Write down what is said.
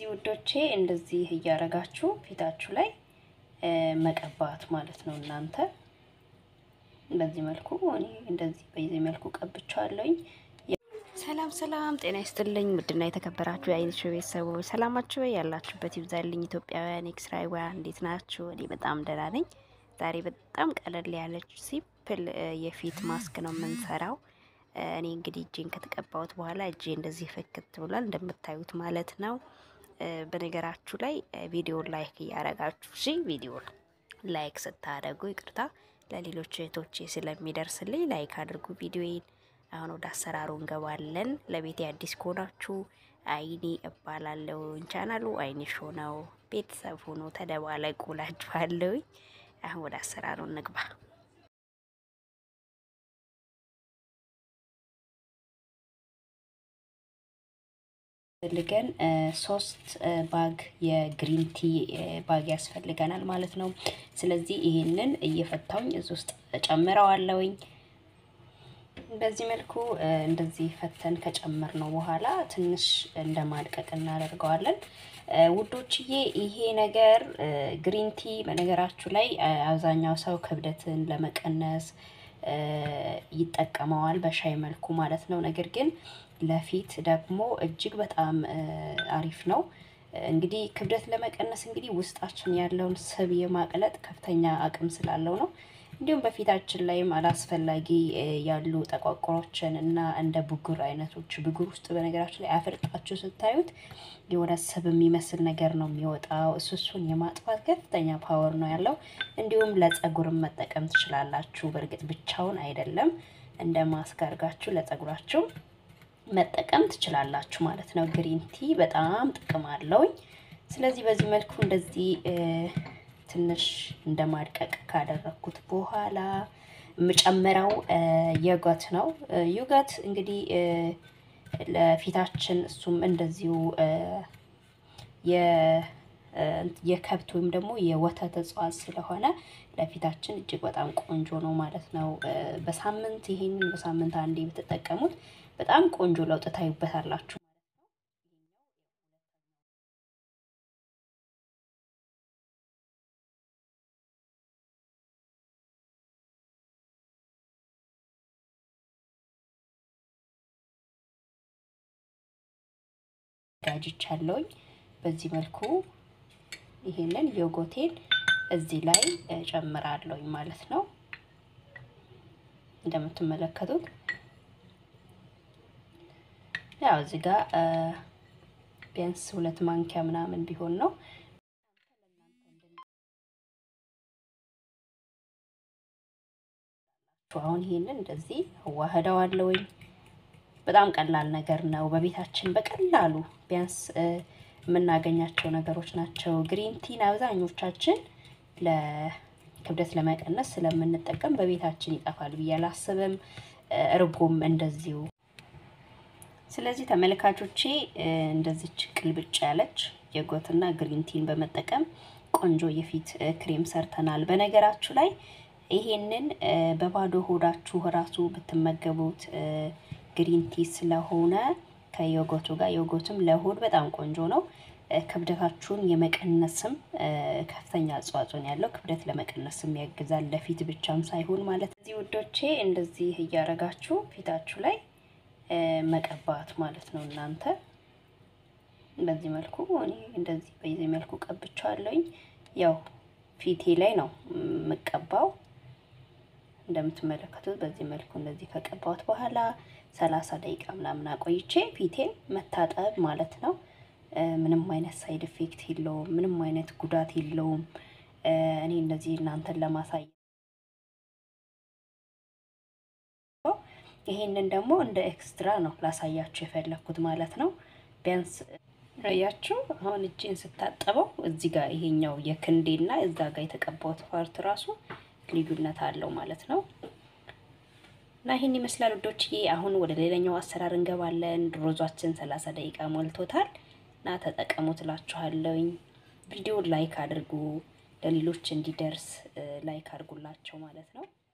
ውዶቼ እንደዚህ እያረጋችሁ ፊታችሁ ላይ መቀባት ማለት ነው። እናንተ በዚህ መልኩ እኔ እንደዚህ በዚህ መልኩ ቀብቻለሁኝ። ሰላም ሰላም፣ ጤና ይስጥልኝ ውድና የተከበራችሁ የአይነሽ ቤተሰቦች ሰላማችሁ ወይ ያላችሁበት ይብዛልኝ። ኢትዮጵያውያን ኤክስራይዋን እንዴት ናችሁ? እኔ በጣም ደህና ነኝ። ዛሬ በጣም ቀለል ያለች ሲምፕል የፊት ማስክ ነው የምንሰራው። እኔ እንግዲህ እጄን ከተቀባሁት በኋላ እጄ እንደዚህ ፍክት ብሏል እንደምታዩት ማለት ነው። በነገራችሁ ላይ ቪዲዮ ላይክ እያረጋችሁ እሺ፣ ቪዲዮ ላይክ ስታደርጉ ይቅርታ ለሌሎች እህቶቼ ስለሚደርስልኝ ላይክ አድርጉ ቪዲዮዬን። አሁን ወደ አሰራሩ እንገባለን። ለቤቴ አዲስ ከሆናችሁ አይኒ እባላለሁ። ቻናሉ አይኒ ሾ ነው። ቤተሰብ ሆኖ ተደባለቁ እላችኋለሁ። አሁን ወደ አሰራሩ እንግባ። ፈልገን ሶስት ባግ የግሪን ቲ ባግ ያስፈልገናል ማለት ነው። ስለዚህ ይሄንን እየፈታውኝ እዚህ ውስጥ ጨምረዋለሁኝ። በዚህ መልኩ እንደዚህ ፈተን ከጨመር ነው በኋላ ትንሽ እንደ ማድቀቅ እናደርገዋለን። ውዶችዬ ይሄ ነገር ግሪን ቲ በነገራችሁ ላይ አብዛኛው ሰው ክብደትን ለመቀነስ ይጠቀመዋል በሻይ መልኩ ማለት ነው። ነገር ግን ለፊት ደግሞ እጅግ በጣም አሪፍ ነው። እንግዲህ ክብደት ለመቀነስ እንግዲህ ውስጣችን ያለውን ስብ የማቅለጥ ከፍተኛ አቅም ስላለው ነው። እንዲሁም በፊታችን ላይም አላስፈላጊ ያሉ ጠቋቁሮችን እና እንደ ብጉር አይነቶች ብጉር ውስጥ በነገራችን ላይ አፍርጣችሁ ስታዩት የሆነ ስብ የሚመስል ነገር ነው የሚወጣው። እሱ እሱን የማጥፋት ከፍተኛ ፓወር ነው ያለው። እንዲሁም ለጸጉርም መጠቀም ትችላላችሁ። በእርግጥ ብቻውን አይደለም፣ እንደ ማስክ አድርጋችሁ ለጸጉራችሁ መጠቀም ትችላላችሁ ማለት ነው። ግሪን ቲ በጣም ጥቅም አለውኝ። ስለዚህ በዚህ መልኩ እንደዚህ ትንሽ እንደ ማድቀቅ ካደረግኩት በኋላ የምጨምረው ዮገት ነው። ዮገት እንግዲህ ለፊታችን እሱም እንደዚሁ የከብት ወይም ደግሞ የወተት እጽዋት ስለሆነ ለፊታችን እጅግ በጣም ቆንጆ ነው ማለት ነው። በሳምንት ይሄንን በሳምንት አንዴ ብትጠቀሙት በጣም ቆንጆ ለውጥ ታዩበታላችሁ። ጋጅቻለሁኝ በዚህ መልኩ ይሄንን ዮጎቴን እዚህ ላይ ጨምራለሁኝ ማለት ነው። እንደምትመለከቱት ያው እዚህ ጋር ቢያንስ ሁለት ማንኪያ ምናምን ቢሆን ነው። አሁን ይሄንን እንደዚህ አዋህደዋለሁኝ። በጣም ቀላል ነገር ነው። በቤታችን በቀላሉ ቢያንስ የምናገኛቸው ነገሮች ናቸው። ግሪን ቲን አብዛኞቻችን ለክብደት ለመቀነስ ስለምንጠቀም በቤታችን ይጠፋል ብዬ አላስብም። እርጎም እንደዚሁ። ስለዚህ ተመልካቾቼ እንደዚች ቅልብጭ ያለች የጎትና ግሪን ቲን በመጠቀም ቆንጆ የፊት ክሬም ሰርተናል። በነገራችሁ ላይ ይሄንን በባዶ ሆዳችሁ ራሱ ብትመገቡት ግሪን ቲ ስለሆነ ከዮጎቱ ጋር ዮጎትም ለሆድ በጣም ቆንጆ ነው። ክብደታችሁን የመቀነስም ከፍተኛ አስተዋጽኦ ያለው ክብደት ለመቀነስም ያግዛል። ለፊት ብቻም ሳይሆን ማለት እዚህ ውዶቼ እንደዚህ እያረጋችሁ ፊታችሁ ላይ መቀባት ማለት ነው። እናንተ በዚህ መልኩ እኔ እንደዚህ በዚህ መልኩ ቀብቻለሁኝ። ያው ፊቴ ላይ ነው የምቀባው። እንደምትመለከቱት በዚህ መልኩ እንደዚህ ከቀባሁት በኋላ ሰላሳ ደቂቃ ምናምን አቆይቼ ፊቴን መታጠብ ማለት ነው። ምንም አይነት ሳይድ ኢፌክት የለውም። ምንም አይነት ጉዳት የለውም። እኔ እንደዚህ እናንተን ለማሳየት ይሄንን ደግሞ እንደ ኤክስትራ ነው ላሳያችሁ የፈለኩት ማለት ነው። ቢያንስ ያችሁ አሁን እጄን ስታጠበው እዚህ ጋር ይሄኛው የክንዴና እዛ ጋር የተቀባሁት ፓርት ራሱ ልዩነት አለው ማለት ነው። እና ይህን ይመስላል ውዶችዬ። አሁን ወደ ሌላኛው አሰራር እንገባለን። ሮዟችን ሰላሳ ደቂቃ ሞልቶታል እና ተጠቀሙ ትላችኋለሁኝ። ቪዲዮ ላይክ አድርጉ፣ ለሌሎች እንዲደርስ ላይክ አድርጉላቸው ማለት ነው።